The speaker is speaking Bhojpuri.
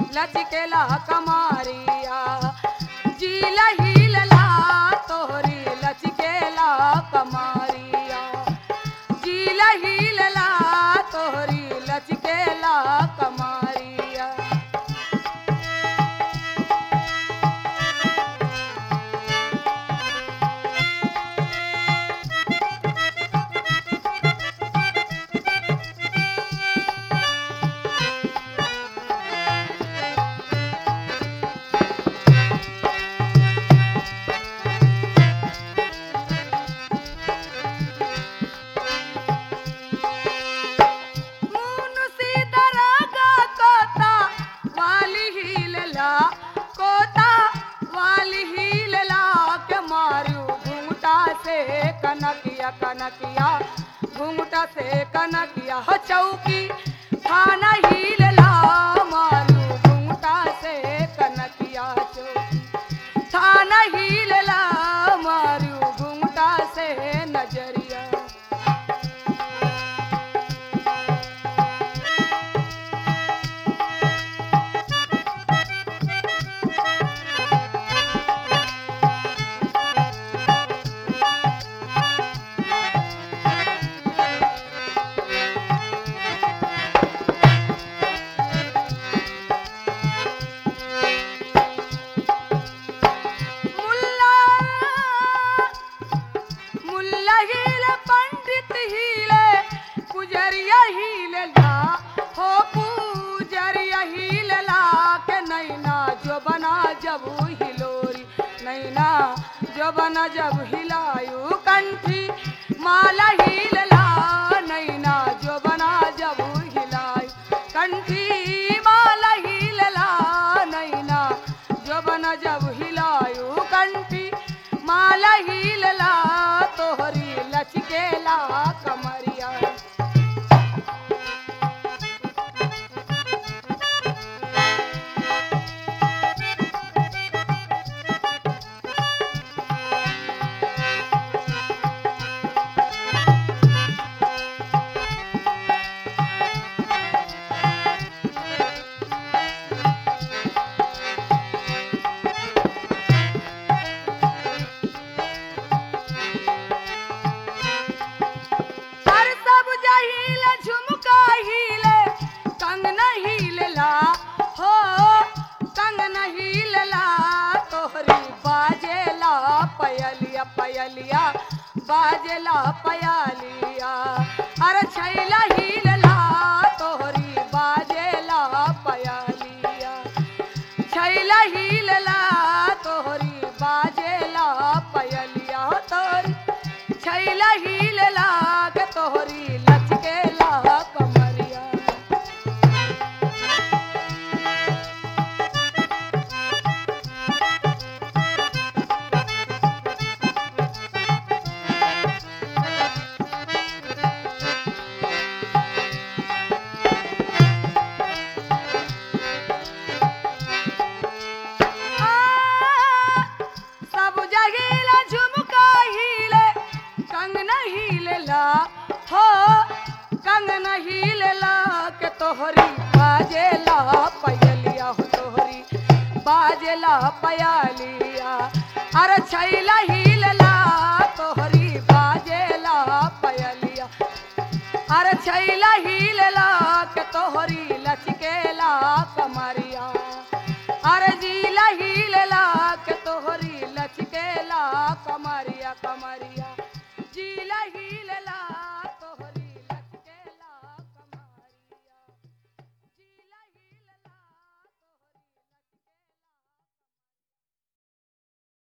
लचकेला कमारिया जीला हिलला तोहरी लचकेला कमारिया जीला हिलला तोहरी लचकेला कमारिया मुनुसी दरागा कोता वाली हिलला कोता वाली हिलला के मारू घूंघटा से कनकिया कनकिया घूंघटा से कनकिया हो चौकी खाना हिलला मारू घूंघटा से कनकिया चौकी थाना हिलला मारू घूंघटा से नजरिया मुल्ला मुल्ला हीले पंडित हीले पुजरिया हीले ला हो पुजरिया हीले ला के नैना जो बना जब हिलोरी नैना जो बना जब हिलायू कंठी माला हीले ला नैना जो बना जब हिलायू कंठी माला हीले ला नैना जबन जब हिलायू कंठी माला हिलला तोहरी लचकेला कमरिया हर सब जहील झुमका हिले कंगन हिलला हो कंगन हिलला तोहरी बाजेला पयलिया पयलिया बाजेला पयालिया अरे छैला हिलला तोहरी बाजेला पयालिया छैला हिलला तोहरी बाजेला पयलिया हो तोरी छैला हिलला के तोहरी लचकेला कमरिया आ, सब जगीला झुमका हिले कंगन हिलला हो कंगन हिलला के तोहरी बाजेला पयलिया हो तोहरी बाजेला पयालिया अरे छैला